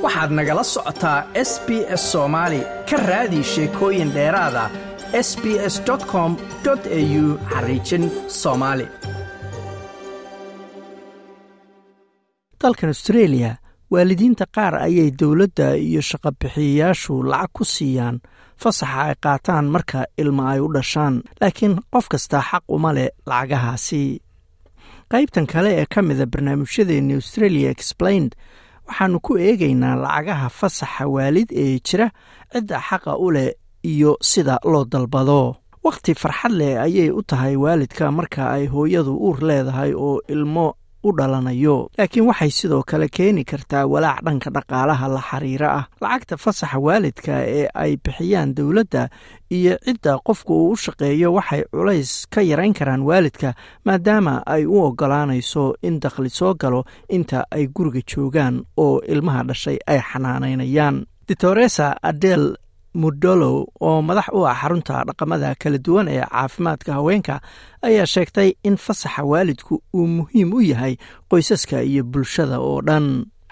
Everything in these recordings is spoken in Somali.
waxaad nagala socotaa s b s soomaali ka raadi sheekooyin dheeraada s b s com au xariijin soomaali dalkan austreeliya waalidiinta qaar ayay dowladda iyo shaqabixiyayaashu lacag ku siiyaan fasaxa ay qaataan marka ilma ay u dhashaan laakiin qof kastaa xaq uma leh lacagahaasi qaybtan kale ee ka mida barnaamijyadeeni australia explained waxaannu ku eegaynaa lacagaha fasaxa waalid ee jira cidda xaqa u leh iyo sida loo dalbado wakhti farxad leh ayay u tahay waalidka marka ay hooyadu uur leedahay oo ilmo u dhalanayo laakiin waxay sidoo kale keeni kartaa walaac dhanka dhaqaalaha la xiriira ah lacagta fasaxa waalidka ee ay bixiyaan dowladda iyo cidda qofku uu u shaqeeyo waxay culays ka yarayn karaan waalidka maadaama ay u oggolaanayso in dakhli soo galo inta ay guriga joogaan oo ilmaha dhashay ay xanaanaynayaan ditoresa adel mudolow oo madax u ah xarunta dhaqamada kala duwan ee caafimaadka haweenka ayaa sheegtay in fasaxa waalidku uu muhiim u yahay qoysaska iyo bulshada oo dhan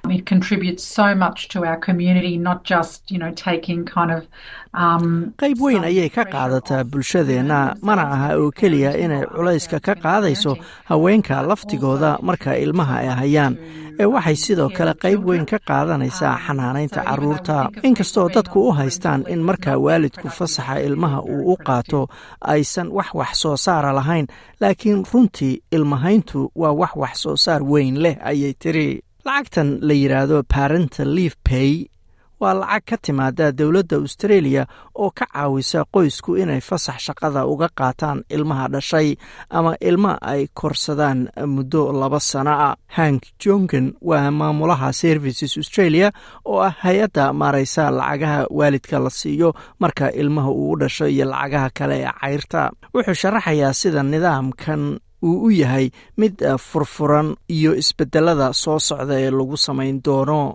qayb weyn ayay ka qaadataa bulshadeenna mana aha oo keliya inay culayska ka qaadayso haweenka laftigooda marka ilmaha ay hayaan ee waxay sidoo kale qayb weyn ka qaadanaysaa xanaanaynta carruurta inkastoo dadku u haystaan in marka waalidku fasaxa ilmaha uu u qaato aysan wax wax soo saara lahayn laakiin runtii ilmahayntu waa wax wax soo saar weyn leh ayay tiri lacagtan la yidhaahdo parental live pay waa lacag ka timaada dowladda australia oo ka caawisa qoysku inay fasax shaqada uga qaataan ilmaha dhashay ama ilma ay korsadaan muddo laba sano ah hank jongen waa maamulaha services australia oo ah hay-adda maaraysa lacagaha waalidka la siiyo marka ilmaha uu u dhasho iyo lacagaha kale ee cayrta wuxuu sharaxayaa sida nidaamkan uu u yahay mid furfuran iyo isbedelada soo socda ee lagu samayn doono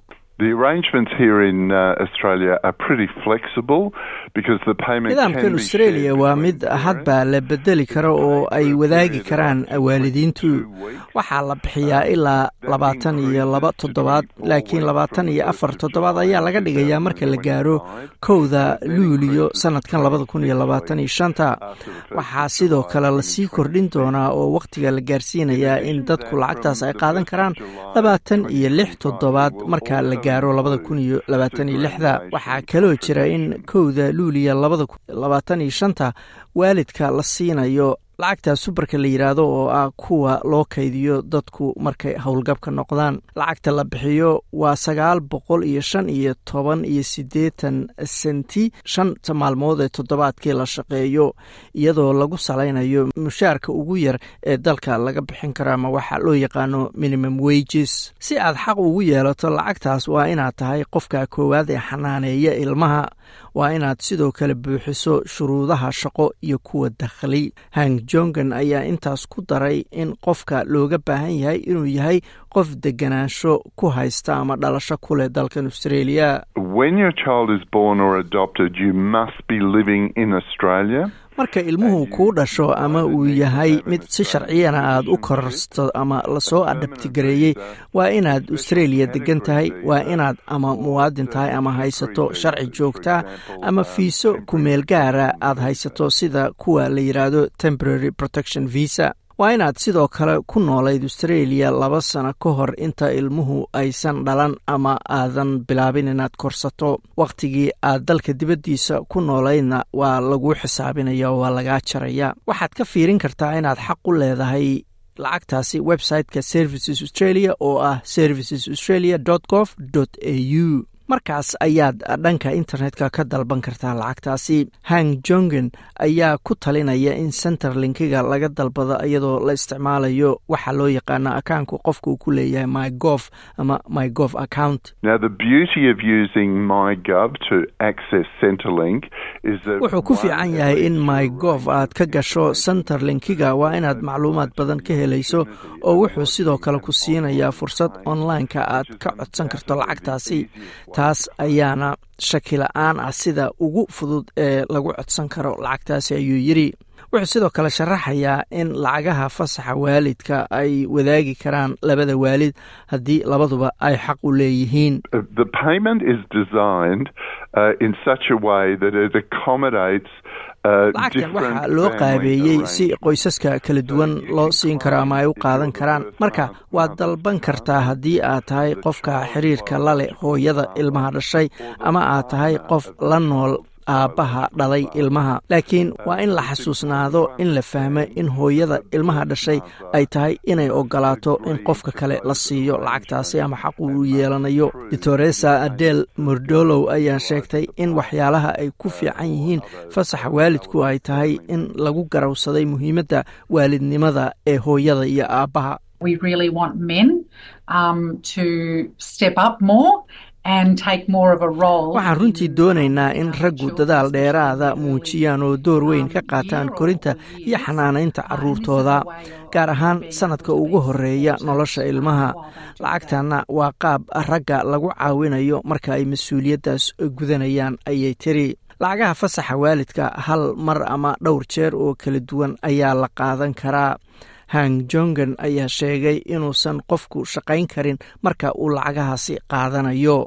nidaamkan australia waa mid hadba la bedeli karo oo ay wadaagi karaan waalidiintu waxaa la bixiyaa ilaa labaatan iyo laba toddobaad laakiin labaatan iyo afar toddobaad ayaa laga dhigayaa marka la gaaro kowda luuliyo sanadkan labada kun iyo labaatan iyo shanta waxaa sidoo kale lasii kordhin doonaa oo wakhtiga la gaarsiinayaa in dadku lacagtaas ay qaadan karaan labaatan iyo lix toddobaad marka la gaaro labada kun iyo labaatan iyo lixda waxaa kaloo jira in kowda luuliya labada kun labaatan iyo shanta waalidka la siinayo lacagta subarka la yidhaahdo oo ah kuwa loo kaydiyo dadku markay howlgabka noqdaan lacagta la bixiyo waa sagaal boqol iyo shan iyo toban iyo siddeetan senti shanta maalmood ee toddobaadkii la shaqeeyo iyadoo lagu salaynayo mushaarka ugu yar ee dalka laga bixin karo ama waxa loo yaqaano minimum wages si aad xaq ugu yeelato lacagtaas waa inaad tahay qofka koowaad ee xanaaneeya ilmaha waa inaad sidoo kale buuxiso shuruudaha shaqo iyo kuwa dakhli hang jongan ayaa intaas ku daray in qofka looga baahan yahay inuu yahay qof deganaansho ku haysta ama dhalasho ku leh dalkan australia marka ilmuhu kuu dhasho ama uu yahay mid si sharciyana aad u korsto ama lasoo adhabtigareeyey waa inaad australia degan tahay waa inaad ama muwaadin tahay ama haysato sharci joogtaa ama fiiso kumeel gaara aad haysato sida kuwa la yidhaahdo temporary protection visa waa inaad sidoo kale ku noolayd australia laba sano ka hor inta ilmuhu aysan dhalan ama aadan bilaabin inaad korsato wakhtigii aad dalka dibaddiisa ku noolaydna waa laguu xisaabinaya oo waa lagaa jaraya waxaad ka fiirin kartaa inaad xaq u leedahay lacagtaasi website-ka services australia oo ah services australia gov au markaas ayaad dhanka internetka ka dalban kartaa lacagtaasi hang jongen ayaa ku talinaya in centerlinkiga laga dalbado iyadoo la isticmaalayo waxa loo yaqaano akaanku qofka uu ku leeyahay my gov ama my gov account wuxuu ku fiican yahay in my gov aad ka gasho centerlinkiga waa inaad macluumaad badan ka helayso oo wuxuu sidoo kale ku siinayaa fursad online-ka aad ka codsan karto lacagtaasi taas ayaana shaki la-aan ah sida ugu fudud ee lagu codsan karo lacagtaasi ayuu yidri wuxuu sidoo kale sharaxayaa in lacagaha fasaxa waalidka ay wadaagi karaan labada waalid haddii labaduba ay xaq u leeyihiin lacagtan waxaa loo qaabeeyey si qoysaska kala duwan loo siin karo ama ay u qaadan karaan marka waad dalban kartaa haddii aad tahay qofka xiriirka la leh hooyada ilmaha dhashay ama aad tahay qof la nool aabbaha dhalay ilmaha laakiin waa in la xasuusnaado in la fahmo in hooyada ilmaha dhashay ay tahay inay ogolaato in qofka kale la siiyo lacagtaasi ama xaq uu yeelanayo doctoresa adel mordolow ayaa sheegtay in waxyaalaha ay ku fiican yihiin fasaxa waalidku ay tahay in lagu garawsaday muhiimadda waalidnimada ee hooyada iyo aabbaha waxaan runtii doonaynaa in raggu dadaal dheeraada muujiyaan oo door weyn ka qaataan korinta iyo xanaanaynta caruurtooda gaar ahaan sanadka ugu horeeya nolosha ilmaha lacagtanna waa qaab ragga lagu caawinayo marka ay mas-uuliyaddaas gudanayaan ayay tiri lacagaha fasaxa waalidka hal mar ama dhowr jeer oo kala duwan ayaa la qaadan karaa hang jongan ayaa sheegay inuusan qofku shaqayn karin marka uu lacagahaasi qaadanayo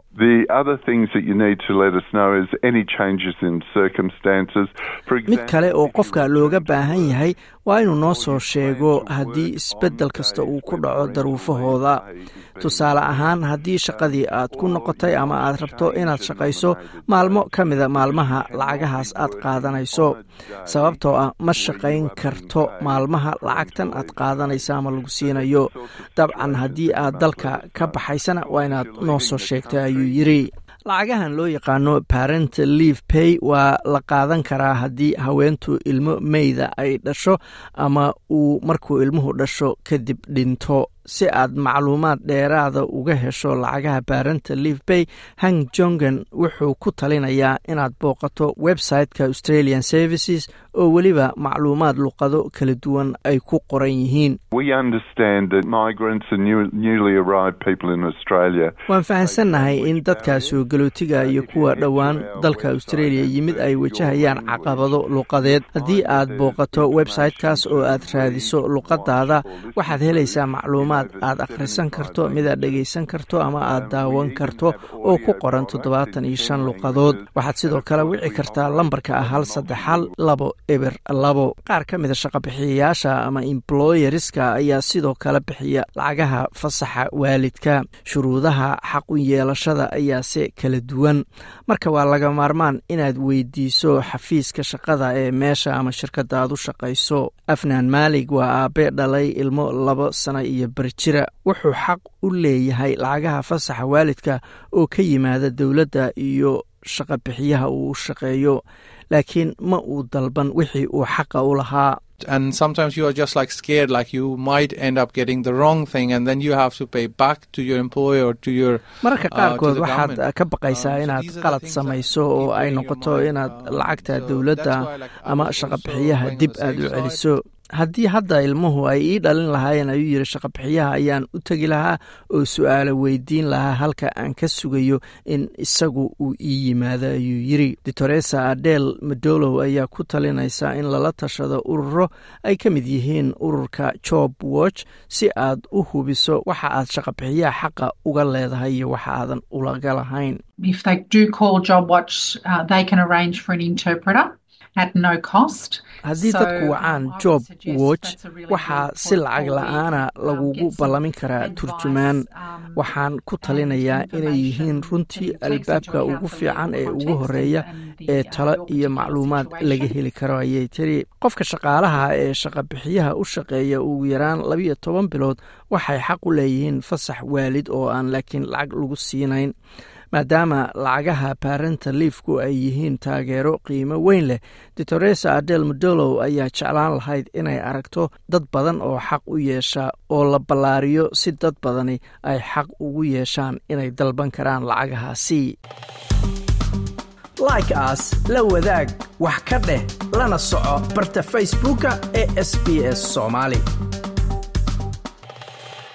mid kale oo qofka looga baahan yahay waa inuu noo soo sheego haddii isbeddel kasta uu ku dhaco daruufahooda tusaale ahaan haddii shaqadii aad ku noqotay ama aad rabto inaad shaqayso maalmo ka mida maalmaha lacagahaas aad qaadanayso sababtoo ah ma shaqayn karto maalmaha lacagtan aad qaadanaysa ama lagu siinayo dabcan haddii aad dalka ka baxaysana waa inaad noo soo sheegtay ayuu yidri lacagahan loo yaqaano parent leave pay waa la qaadan karaa haddii haweentu ilmo meyda ay dhasho ama uu markuu ilmuhu dhasho kadib dhinto si aad macluumaad dheeraada uga hesho lacagaha barenta live bay hang jongan wuxuu ku talinayaa inaad booqato website-ka australian services oo weliba macluumaad luqado kala duwan ay ku qoran yihiin waan fahansannahay in dadka soo galootiga iyo kuwa dhowaan dalka australia yimid ay wajahayaan caqabado luqadeed haddii aad booqato website-kaas oo aad raadiso luqadaada waxaad helaysaa macluumaad aad akhrisan karto mid aad dhegaysan karto ama aad daawan karto oo ku qoran toddobaatan iyo shan luqadood waxaad sidoo kale wici kartaa lambarka ah hal saddex hal labo eber labo qaar ka mida shaqobixiyayaasha ama employeriska ayaa sidoo kale bixiya lacagaha fasaxa waalidka shuruudaha xaq u yeelashada ayaase kala duwan marka waa laga maarmaan inaad weydiiso xafiiska shaqada ee meesha ama shirkadda aad u shaqayso afnaan maalig waa aabe dhalay ilmo labo sano iyo barjira wuxuu xaq u leeyahay lacagaha fasaxa waalidka oo ka yimaada dowladda iyo shaqabixiyaha uu shaqeeyo laakiin ma uu dalban wixii uu xaqa u lahaa and sometimes you are just like scared like you might end up getting the wrong thing and then you have to pay back to your employer or to your mararka qaarkood waxaad ka baqaysaa inaad qalad samayso oo ay noqoto inaad lacagta dowladda ama shaqabixiyaha dib aad u celiso haddii hadda ilmuhu ay ii dhalin lahaayeen ayuu yidhi shaqabixiyaha ayaan u tegi lahaa oo su-aalo weydiin lahaa halka aan ka sugayo in isagu uu ii yimaado ayuu yidri doctoresa adel madolow ayaa ku talinaysa in lala tashado ururo ay ka mid yihiin ururka job watch si aad u hubiso waxa aad shaqabixiyaha xaqa uga leedahay iyo waxa aadan ulaga lahayn haddii dadku wacaan job watch waxaa si lacag la-aana lagugu ballamin karaa turjumaan waxaan ku talinayaa inay yihiin runtii albaabka ugu fiican ee ugu horeeya ee talo iyo macluumaad laga heli karo ayay tiri qofka shaqaalaha ee shaqabixiyaha u shaqeeya ugu yaraan labiyo toban bilood waxay xaq u leeyihiin fasax waalid oo aan laakiin lacag lagu siinayn maadaama lacagaha barenta liifku ay yihiin taageero qiimo weyn leh doctoresa adel modolow ayaa jeclaan lahayd inay aragto dad badan oo xaq u yeesha oo la ballaariyo si dad badani ay xaq ugu yeeshaan inay dalban karaan lacagahaasi like aas la wadaag wax ka dheh lana soco barta facebooka ee sb s soomaali